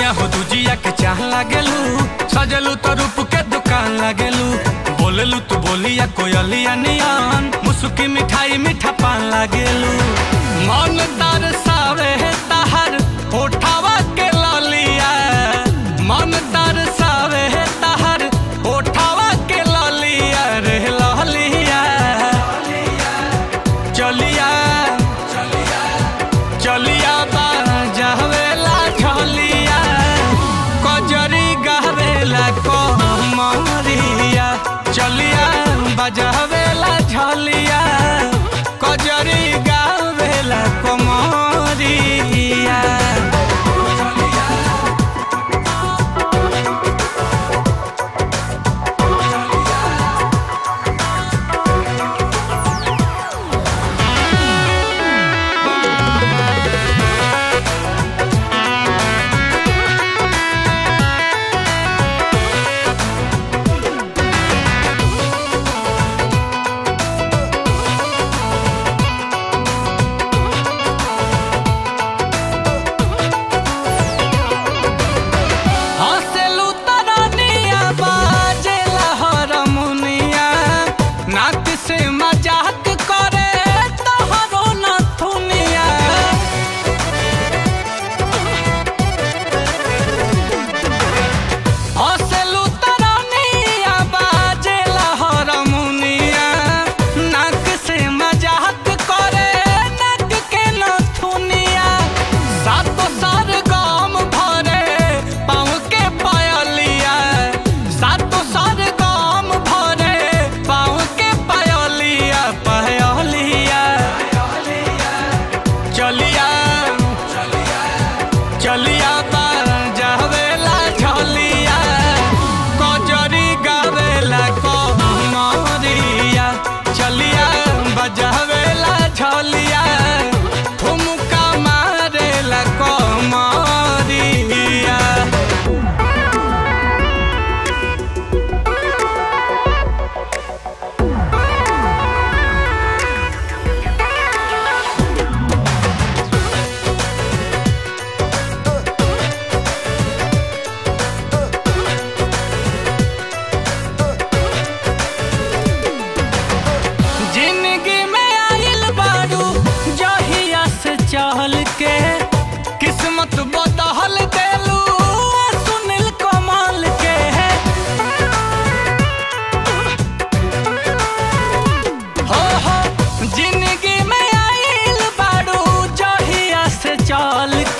दुनिया हो दुजिया के चाह लागेलू सजलू तो रूप के दुकान लागेलू बोलेलू तू बोलिया कोयलिया नियन मुसुकी मिठाई मीठा पान लागेलू मन तार सावे ताहर ओठावा के ललिया मन तार सावे ताहर ओठावा के ललिया रे ललिया चलिया चलिया बाजावेला झलिया कजरी गावेला कमरिया चलिया बजावेला झलिया कजरी गावेला कमरिया हँसेलू तरानिया बाजेला हरमुनिया नाक से मजाक करे तोहरो नथुनिया हँसेलू तरानिया बाजेला हरमुनिया नाक से मजाक करे नाक के नथुनिया सातो सार गाम भरे पाँव के पायलिया सातो सार गाम भरे पाँव के पायलिया पायलिया चलिया चलिया जावेला झलिया कजरी गावेला कमरिया चलिया बजावेला झलिया ठुमका मारेला कमरिया जिंदगी में आइल बारू जहिया से चहल के किस्मत बदहल देलू सुनील कमाल के हो हो जिंदगी में आइल बारू जहिया से चल